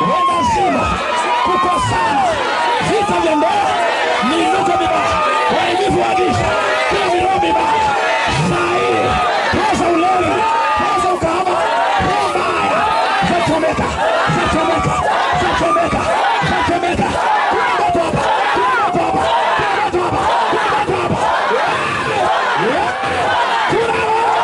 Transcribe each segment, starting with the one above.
wendazima, kukosana, vita vya ndoa, miinuko mibaya, uharibifu wa giza, kila viroho vibaya, saa hii roho za ulevi, roho za ukahaba, roho mbaya zachomeka, zachomeka, zachomeka, zachomeka. Kuna moto hapa, kuna moto hapa, kuna moto hapa, kuna moto hapa. Kuna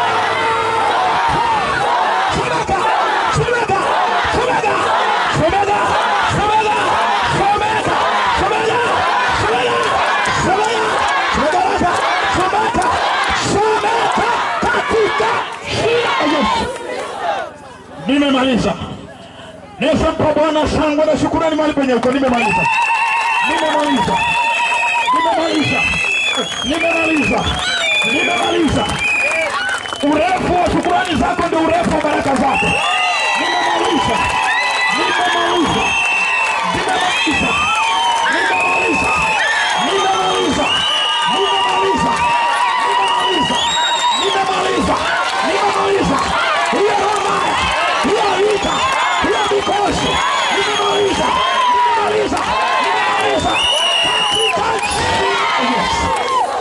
Chomeka! Chomeka! Chomeka! Chomeka! Chomeka! Chomeka! Chomeka! Chomeka! Chomeka! Chomeka raka! Chomeka! Chomeka katika jina la Yesu. Nimemaliza. Nisampa Bwana shangwe na shukurani mahali penye uko. Nimemaliza. Nimemaliza. Nimemaliza. Nimemaliza. Nimemaliza. Urefu wa shukurani zako ndio urefu wa baraka zako. Nimemaliza, nimemaliza, nimemaliza, nimemaliza, nimemaliza, nimemaliza, nimemaliza, nimemaliza, nimemaliza. Hiyo roho mbaya, hiyo vita, hiyo mikosi, nimemaliza, nimemaliza, nimemaliza katika jina la Yesu.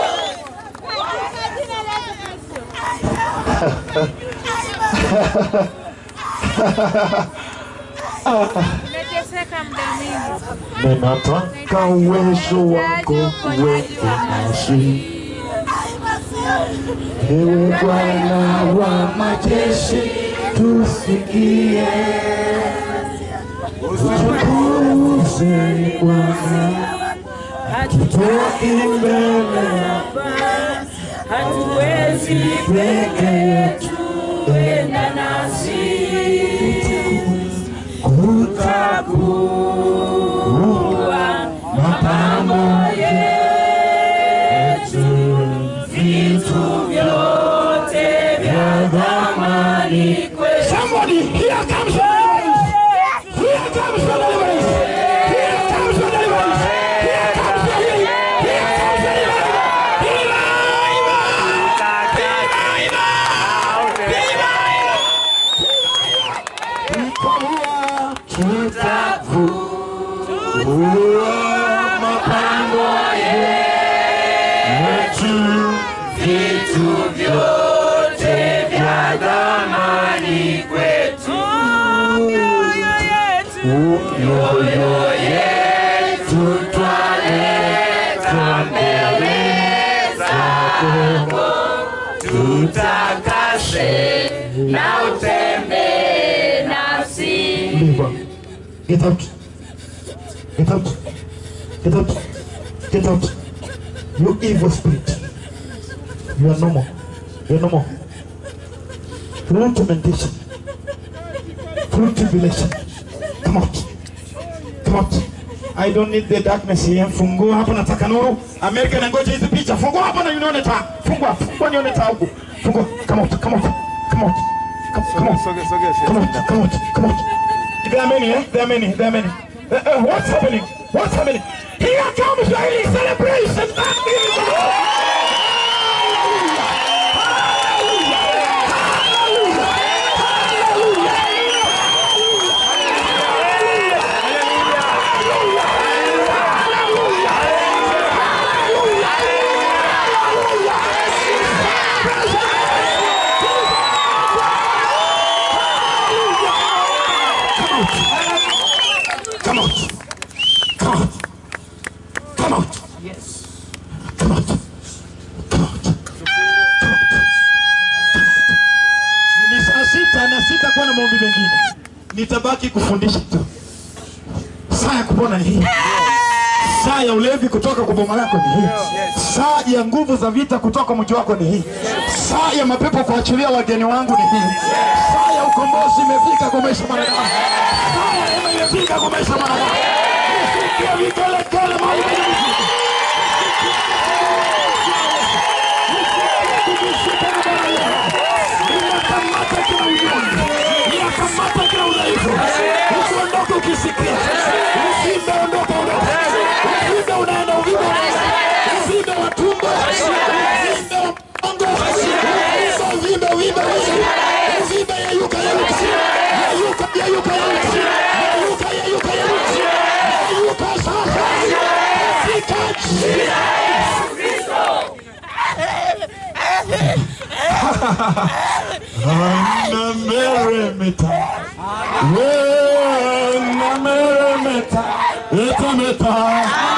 Nimeteseka muda mwingi. Ninataka uwezo wako uwe nasi, ewe Bwana wa majeshi, tusikie. Utukuze Bwana, tutoke mbele Hatuwezi peke yetu, kwenda nasi. kutakuwa mapambo yetu, vitu Vyote vya thamani Somebody, here comes your deliverance. Here comes your deliverance. Here comes your deliverance. Here comes your healing. Here comes your deliverance. Tutakuwa mapambo yetu, vitu vyote vya thamani kwetu. Mioyo yetu twaleta mbele zako, tutakase na utembee nasi. Leave. Get out. Get out. Get out. Get out. You evil spirit. You are no more. You are no more. Through tormentation. Through tribulation. Come out. Come out. I don't need the darkness here. Fungua hapo nataka nuru. Amerika inangoja hizi picha. Fungua hapo na nione taa. Fungua, fungua nione taa huko. Fungua. Come out. Come out. Come out. Come, come out. Soge, soge, Come out, come out, come out. There are many, eh? There are many, there are many. Uh, uh, what's happening? What's happening? Here comes the healing celebration. That means the Lord. Hallelujah. Hallelujah. Hallelujah. Come out. Come out. Come out. Yes. Come out. Come out. Ni saa sita na sitakuwa na maombi mengine, nitabaki kufundisha tu. Saa ya kupona ni hii, saa ya ulevi kutoka kwa boma lako ni hii, saa ya nguvu za vita kutoka mji wako ni hii, saa ya mapepo kuachilia wageni wangu ni hii, saa ya ukombozi imefika kwa maisha ya mwanadamu, saa ya neema imefika kwa maisha ya mwanadamu. Nisikie vigelegele mahali penye mizigo. Ninakamata kila unyonge, ninakamata kila udhaifu, usiondoke ukisikia uvimbe, ondoka, ondoka, uvimbe unaenda, uvimbe unaenda, uvimbe wa tumbo, uvimbe wa mgongo, uvimbe, uvimbe, uvimbe, uvimbe, yeyuka, yeyuka, yeyuka, yeyuka, yeyuka, yeyuka, yeyuka, meremeta we na meremeta etameta